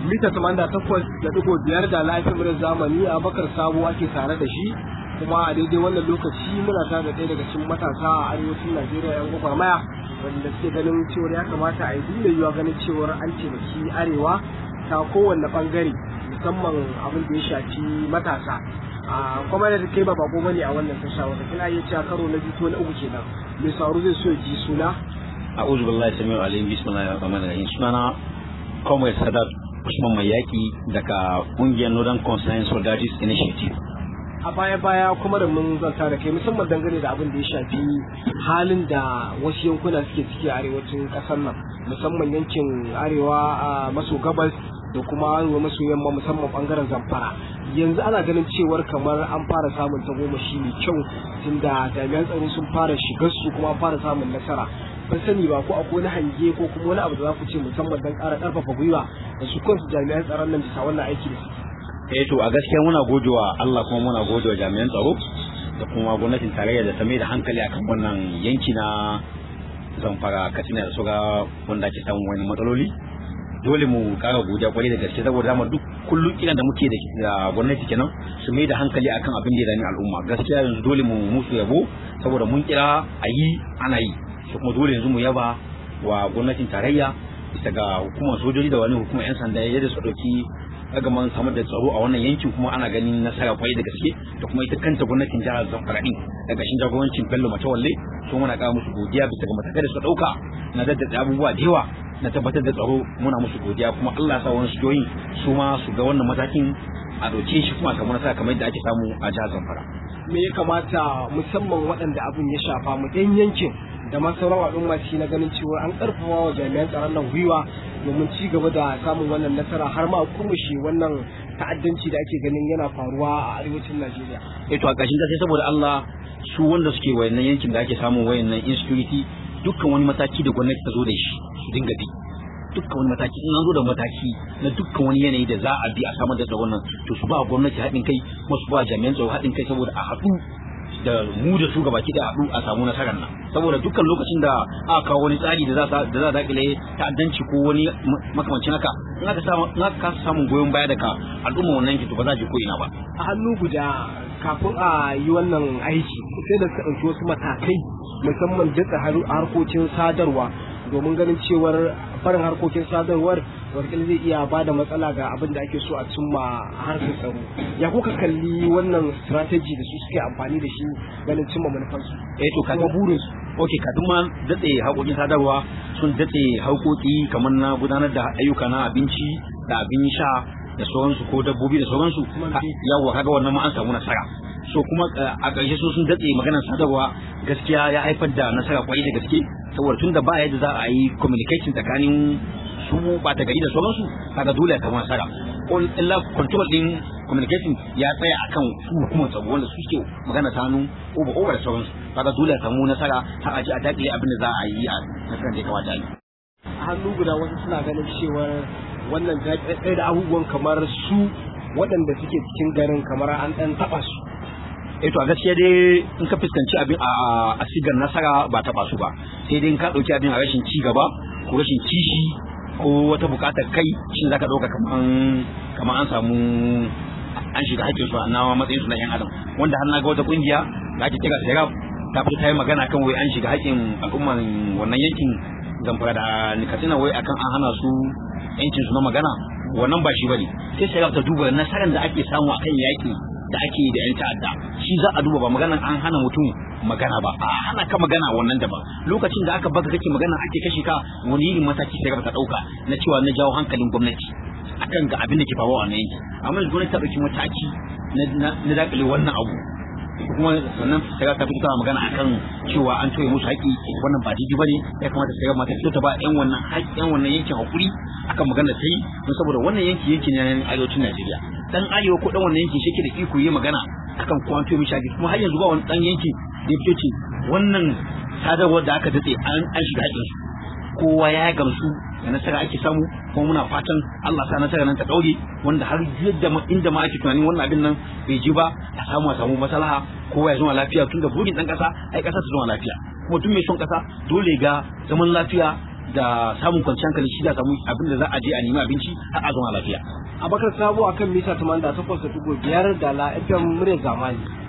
mita 88.5 da lafiyar zamani a bakar sabo ake tare da shi kuma a daidai wannan lokaci muna tare da ɗaya daga cikin matasa a arewacin najeriya yan gwagwarmaya wanda suke ganin cewar ya kamata a yi duk yiwuwa ganin cewar an taimaki arewa ta kowanne bangare musamman abin da ya shafi matasa a kuma da kai ba bako bane a wannan tasha wata kina iya cewa karo na biyu ko na uku kenan mai sauro zai so ya ji suna a'udhu billahi samiu alim bismillahir rahmanir rahim sunana Comrade Sadat Usman Mai Yaki daga kungiyar Northern Concern Soldiers Initiative a baya baya kuma da mun zanta da kai musamman dangane da abin da ya shafi halin da wasu yankuna suke ciki a arewacin kasar nan musamman yankin arewa a maso gabas da kuma arewa maso yamma musamman bangaren zamfara yanzu ana ganin cewar kamar an fara samun tagomashi mai kyau tunda jami'an tsaro sun fara shigar su kuma an fara samun nasara ban sani ba ko akwai wani hange ko kuma wani abu da za ku ce musamman don ƙara ƙarfafa gwiwa da su kansu jami'an tsaron nan bisa wannan aiki da suke eh to a gaskiya muna godewa Allah kuma muna godewa jami'an tsaro da kuma gwamnatin tarayya da ta mai da hankali akan wannan yanki na zamfara katsina da suga wanda ake samun wani matsaloli dole mu kara godiya kwarai da gaske saboda dama duk kullum kiran da muke da gwamnati kenan su mai da hankali akan abin da ya dami al'umma gaskiya yanzu dole mu musu yabo saboda mun kira a yi ana yi su kuma dole yanzu mu yaba wa gwamnatin tarayya bisa ga hukumar sojoji da wani hukumar yan sanda yadda su ɗauki ragaman samar da tsaro a wannan yankin kuma ana ganin nasara kwarai da gaske da kuma ita kanta gwamnatin jihar zamfara din daga shin jagorancin bello matawalle su muna kara musu godiya bisa ga matakai da su ɗauka na daddada abubuwa da yawa na tabbatar da tsaro muna musu godiya kuma Allah ya sa wani sojoji su ma su ga wannan matakin a ɗauke shi kuma kamar nasara kamar yadda ake samu a jihar zamfara me ya kamata musamman waɗanda abin ya shafa mu ɗan yankin da ma sauran al'umma shi na ganin cewa an karfafa wa jami'an tsaron nan gwiwa domin ci gaba da samun wannan nasara har ma kurmushe wannan ta'addanci da ake ganin yana faruwa a arewacin Najeriya. Eh to a ƙarshen sai saboda Allah su wanda suke wayannan yankin da ake samun wayannan insecurity dukkan wani mataki da gwamnati ta zo da shi su dinga bi dukkan wani mataki in an zo da mataki na dukkan wani yanayi da za a bi a samar da tsaron nan to su ba gwamnati haɗin kai kuma su ba jami'an tsaro haɗin kai saboda a haɗu da mu da su gabaki da haɗu a samu nasarar nan saboda dukkan lokacin da aka kawo wani tsari da za da za dakile ta'addanci ko wani makamancin haka in aka samu in aka kasa samun goyon baya daga al'umma wannan yankin to ba za ji ko ina ba a hannu guda kafin a yi wannan aiki sai da suka ɗauki wasu matakai musamman datsa harkokin sadarwa domin ganin cewar barin harkokin sadarwar wakil zai iya ba da matsala ga abin da ake so a cimma harkar tsaro ya kuka kalli wannan strategy da su suke amfani da shi ganin cimma manufansu eh to ka burin su okay kafin ma datse harkokin sadarwa sun datse harkoki kamar na gudanar da ayyuka na abinci da abin sha da sauransu ko dabbobi da sauransu yawa kaga wannan ma an samu nasara so kuma a ƙarshe su sun datse maganar sadarwa gaskiya ya haifar da nasara kwarai da gaske saboda tun da ba yadda za a yi communication tsakanin su ba ta gari da sauransu kaga dole ka nasara illa control din communication ya tsaya akan su hukumar tsaro wanda su ke magana ta hannu over over da sauransu kaga dole ka samu nasara har a ji a dakile abin da za a yi a nasarar da ya kamata a yi a hannu guda wasu suna ganin cewar wannan ɗaya da abubuwan kamar su waɗanda suke cikin garin kamar an ɗan taɓa su eh to a gaskiya dai in ka fuskanci abin a sigar nasara ba taɓa su ba sai dai in ka ɗauki abin a rashin ci gaba ko rashin kishi ko wata buƙatar kai shin zaka ɗauka kaman kaman an samu an shiga haƙƙin su na matsayin su na yan adam wanda har na ga wata kungiya da ake kira Serap ta fito ta yi magana kan wai an shiga haƙƙin al'umman wannan yankin zamfara da nikatina wai akan an hana su yancin su na magana wannan ba shi bane sai Serap ta duba nasarar da ake samu akan yaƙi da ake da yan ta'adda shi za a duba ba maganan an hana mutum magana ba a hana ka magana wannan da ba lokacin da aka baka kake magana ake kashe ka wani irin mataki sai ka dauka na cewa na jawo hankalin gwamnati akan ga abin da ke faruwa a wannan yanki amma gwamnati ta dauki mataki na dakile wannan abu kuma sannan sai ta fito tana magana akan cewa an toye musu haƙi wannan ba daidai bane ya kamata sai mata fito ta ba yan wannan haƙi yan wannan yankin hakuri akan magana ta yi don saboda wannan yanki yanki ne na arewacin Najeriya dan arewa ko dan wannan yanki shi ke da iko yi magana akan kuma an toye mishi haƙi kuma har yanzu ba wani dan yanki da ya fito ce wannan sadarwar da aka datse an an shiga haƙin su kowa ya gamsu da nasara ake samu kuma muna fatan Allah sa nasara nan ta daure wanda har yadda inda ma ake tunanin wannan abin nan bai ji ba a samu a samu maslaha kowa ya zama lafiya tunda burin dan kasa ai kasa ta zama lafiya kuma duk mai son kasa dole ga zaman lafiya da samun kwanciyar hankali shi da samu abin da za a je a nemi abinci har a zama lafiya abakar sabo akan mita 88.5 da la fm murya zamani